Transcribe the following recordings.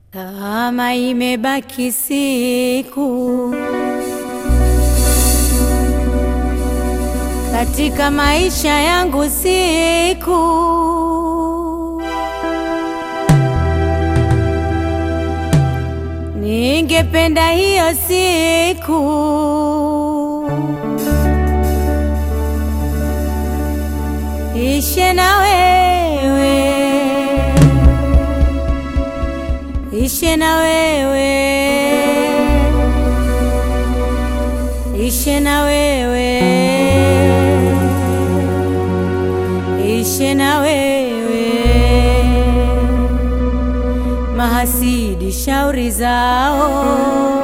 Kama imebaki siku katika maisha yangu, siku ningependa hiyo siku ishe na wewe ishe na wewe, ishe na wewe, ishe na wewe. Mahasidi shauri zao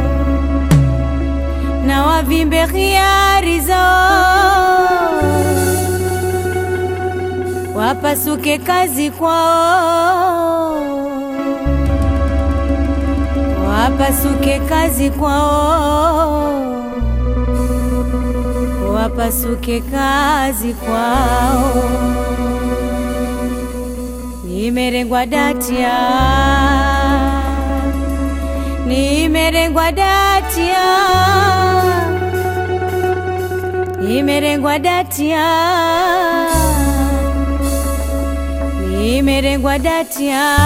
na wavimbe khiari zao, wapasuke kazi kwao wapasuke kazi kwao, wapasuke kazi kwao. Nimerengwa datia, nimerengwa datia, nimerengwa datia, nimerengwa datia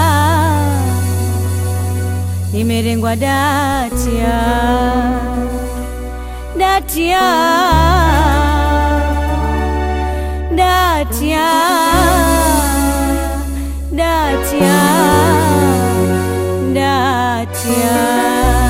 nimerengwa datia datia datia datia datia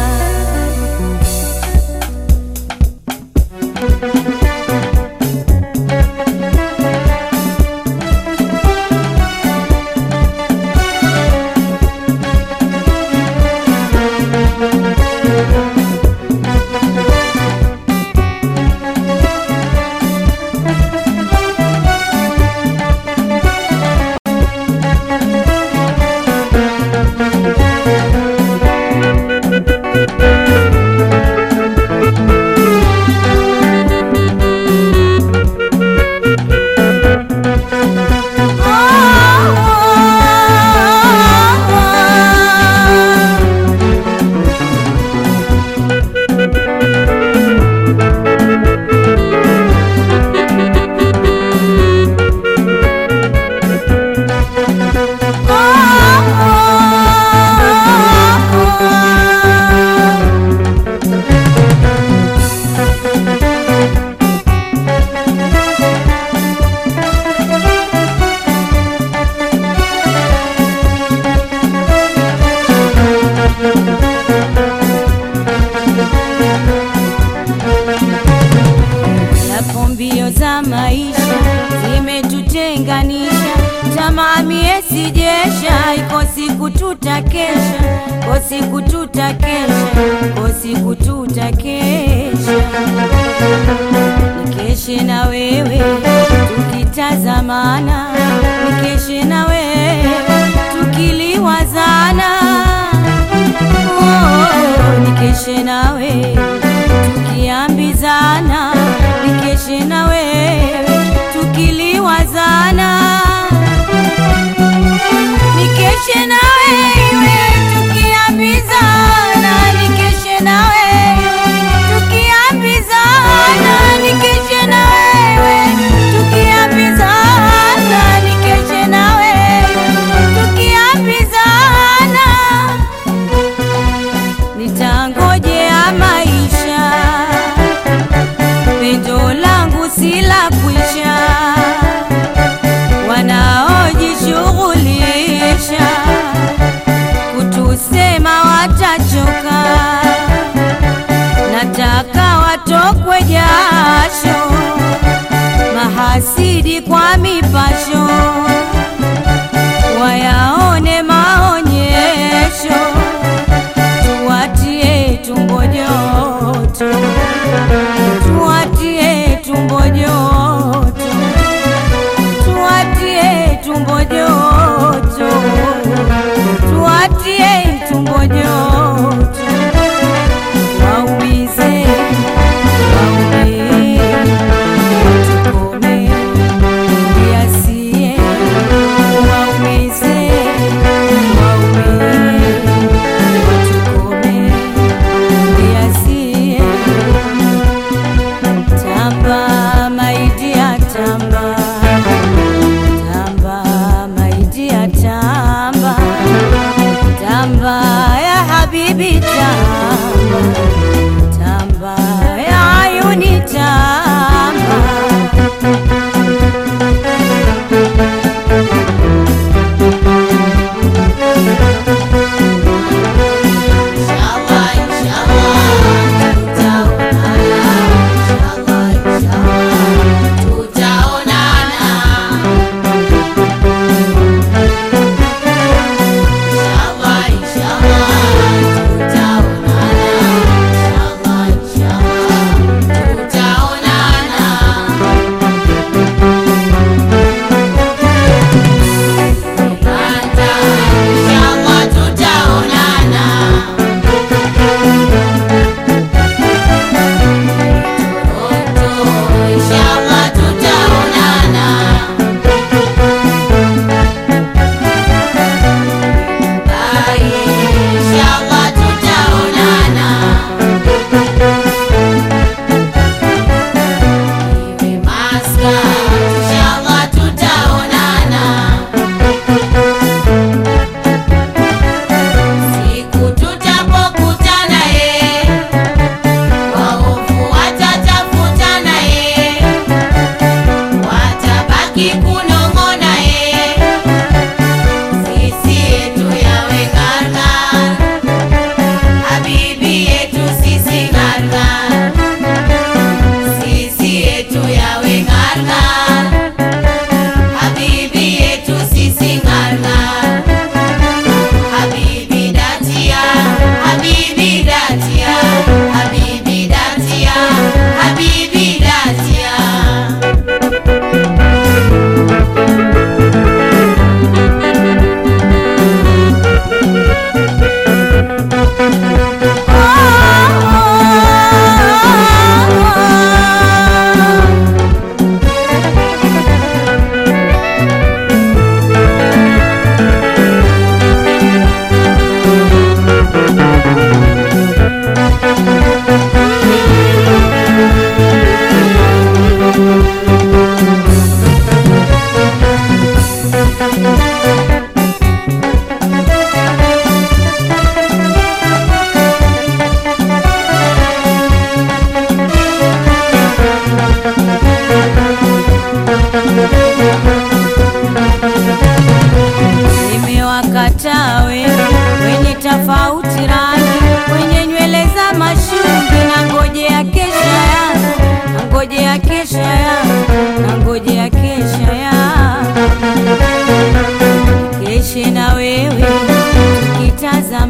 Yapo mbio za maisha zimetutenganisha, tamaa mie sijesha, iko siku tutakesha, iko siku tutakesha, iko siku tutakesha, nikeshe na wewe tukitazamana, nikeshe na wewe tukiliwazana, oh, nikeshe na wewe tukiambizana nikeshe na wewe tukiliwazana, nikeshe na wewe tukiambizana, nikeshe na wewe tukiambizana, nikeshe na wewe tukiambizana, nikeshe na wewe tukiambizana nitangojea maisha, pendo langu si la kwisha. Wanaojishughulisha kutusema watachoka, nataka watokwe jasho, mahasidi kwa mipasho wayaone maonyesho tuwatie tumbo joto, tuwatie tumbo joto, tuwatie tumbo joto, tuwatie tumbo joto, waumize, waume, watukome, yasie, waumize, waume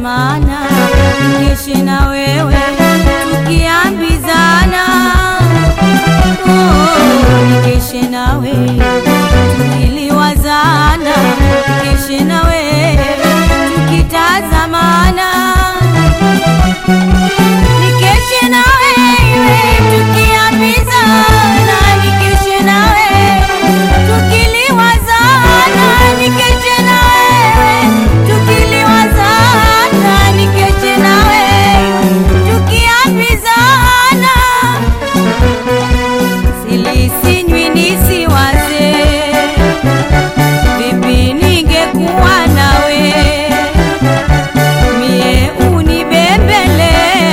maana nikeshe na wewe tukiambizana oh, nikeshe nawe tukiliwazana nikeshe na wewe tukitazamana nikeshe na wewe tukiambizana nikeshe na wewe tukiliwazana nikeshe na wewe tukiliwazana nikeshe na wewe tukiambizana silisinywi nisiwaze vipi ningekuwa nawe mie unibembeleze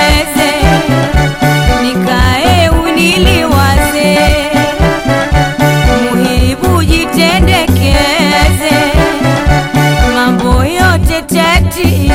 nikae uniliwaze muhibu jitendekeze mambo yote teti